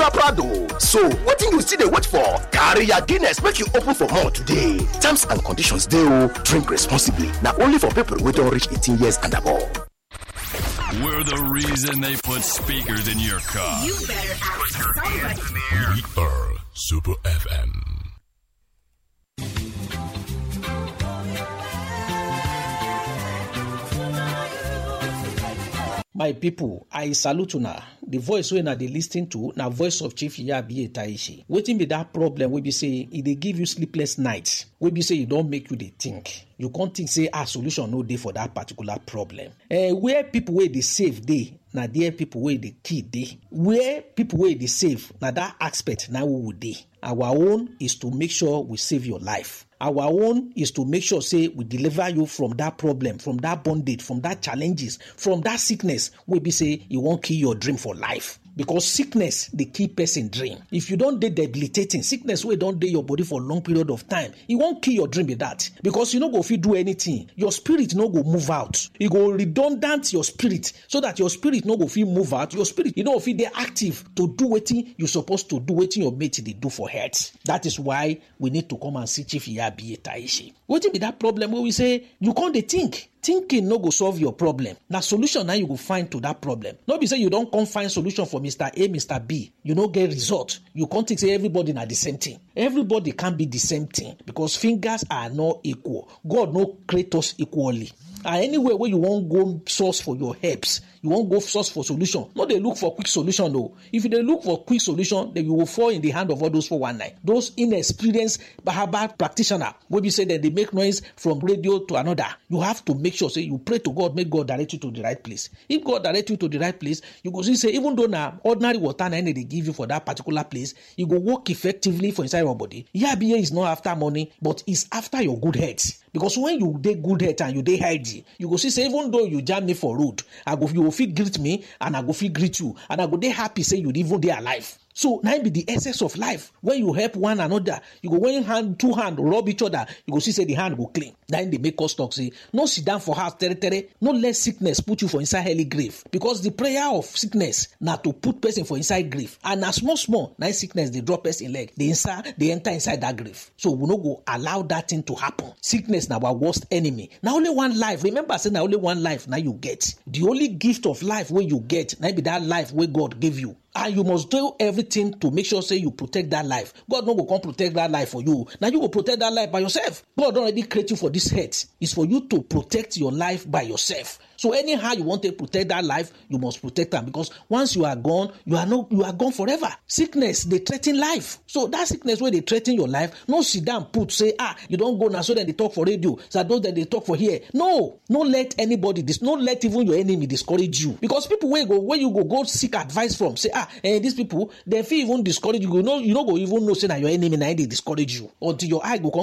na prado so wetin you still dey wait for carry your guinness make you open for more today terms and conditions dey o drink responsibly na only for people wey don reach 18 years and above. We're the reason they put speakers in your car. You better ask somebody. We are Super FM. my pipo i salute una di voice wey una dey lis ten to na voice of chief yabi taishi wetin be dat problem wey be say e dey give you sleepless nights wey be say e don make you dey think you come think say ah solution no dey for dat particular problem eh where pipo wey dey save dey na there pipo wey dey kill dey where pipo wey dey save na dat aspect na we we dey our own is to make sure we save your life our own is to make sure say we deliver you from that problem from that bondage from that challenges from that sickness wey be say e wan kill your dream for life because sickness dey kill person dream if you don dey debilitating sickness wey don dey your body for long period of time e wan kill your dream be that because you no go fit do anything your spirit no go move out e go redundant your spirit so that your spirit no go fit move out your spirit you no go fit dey active to do wetin you suppose to do wetin your mate dey do for health that is why we need to come and see chief yabi taishi wetin be that problem wey we say you come dey think thinking no go solve your problem na solution na you go find to that problem no be say you don come find solution for mr a mr b you no get result you come think say everybody na the same thing everybody can be the same thing because fingers are not equal god no create us equally and anywhere wey you wan go source for your helps you wan go source for solution no dey look for quick solution o if you dey look for quick solution then you go fall in the hand of all those 419 those inexperienced herbal practitioner wey be say dem dey make noise from radio to another you have to make sure say you pray to god make god direct you to the right place if god direct you to the right place you go see say even though na ordinary water na im dey give you for that particular place e go work effectively for inside your body yabiye is not after money but is after your good health because when you dey good health and you dey healthy you go see say even though you jam me for road i go you go fit greet me and i go fit greet you and i go dey happy say you even dey alive so na im be the essence of life when you help one another you go when hand two hand rub each other you go see say the hand go clean na im dey make us talk say no sit down for house tere tere no let sickness put you for inside early grave because the prayer of sickness na to put person for inside grave and na small small na im sickness dey drop person leg dey inside dey enter inside that grave so we no go allow that thing to happen sickness na our worst enemy na only one life remember say na only one life na you get the only gift of life wey you get na be that life wey god give you and you must do everything to make sure say you protect that life god no go come protect that life for you na you go protect that life by yourself god don already create you for this earth it's for you to protect your life by yourself so anyhow you wan take protect that life you must protect am because once you are gone you are no you are gone forever sickness dey threa ten life so that sickness wey dey threa ten your life no sit down put say ah you don go na so dem dey talk for radio so those dem dey talk for here no no let anybody dis no let even your enemy discourage you because people wey go wey you go go seek advice from say ah eh these people dem fit even discourage you you no you no go even know say na your enemy na im dey discourage you until your eye go come